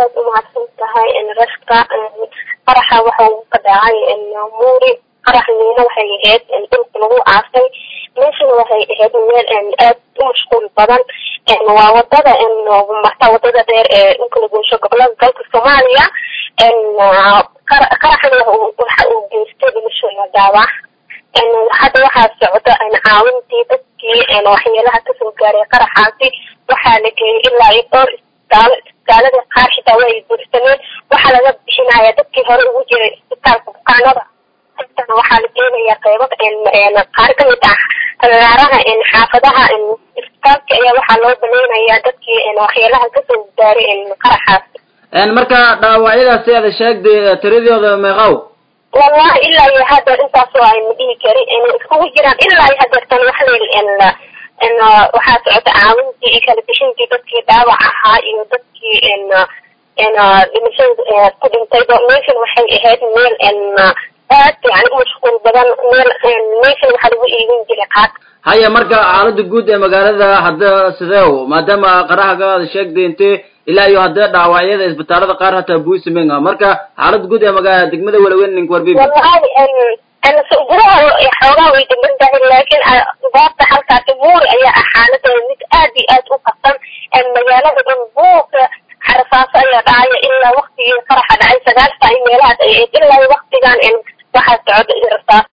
aad umahadsan tahay rashka qaraxa waxa uu ka dhacay muuri qarax miina waxay ahayd dhulka lagu aasay meeshana waxay ahayd meel aad u mashquul badan waa wadada marta wadada dheer ee dhulka laguusho gobolada dalka soomaaliya qaraxana waxa uu geystay dhimasho iyo dhaawac hadda waxaa socda caawintii dadkii waxyeelaha kasoo gaaray qaraxaasi waxaa la geeyay ilaa iyo dhowr isbitaalo isbitaalada qaar xitaa way buursameen waxaa laga bixinaya dadkii hore ugu jiray isbitaalka bukaanada haddana waxaa la geenaya qeybo qaar kamid ah agaaraha xaafadaha isbitaalka ayaa waxaa loo banaynaya dadkii waxyeelaha kasoo gaaray qaraxaasi marka dhaawacyadaasi aada sheegday tiradooda meeqaw wallahi ilaa iyo hadeer intaasoo ayna dhihi karin iskugu jiraan ilaa iyo hadeertan waxla waxaa socota caawintii iyo kala bixintii dadkii dhaawac ahaa iyo dadkii dhimashada ku dhintayba meeshan waxay ahayd meel aad yani umashquul badan meel meeshan waxaa lagu iibin jiray qaad haya marka xaalada guud ee magaalada hadda sidee maadaama qarahaga aada sheegday intee ilaa iyo haddee dhaawacyada isbitaalada qaar hataa buusamen marka xaalada guud ee maga degmada walaweyn ninka warbibi wallahi gudaha xoogaa way degan tahay laakiin goobta halkaasi muuri ayaa ah xaaladeeda mid aad iyo aad u qabsan magaalada dhan buuqa xarafaaso ayaa dhacaya ilaa waktigii qaraxa dhacay sagaal saa meelahaas ay ahayd ilaa waktigan waxaa socda rasaas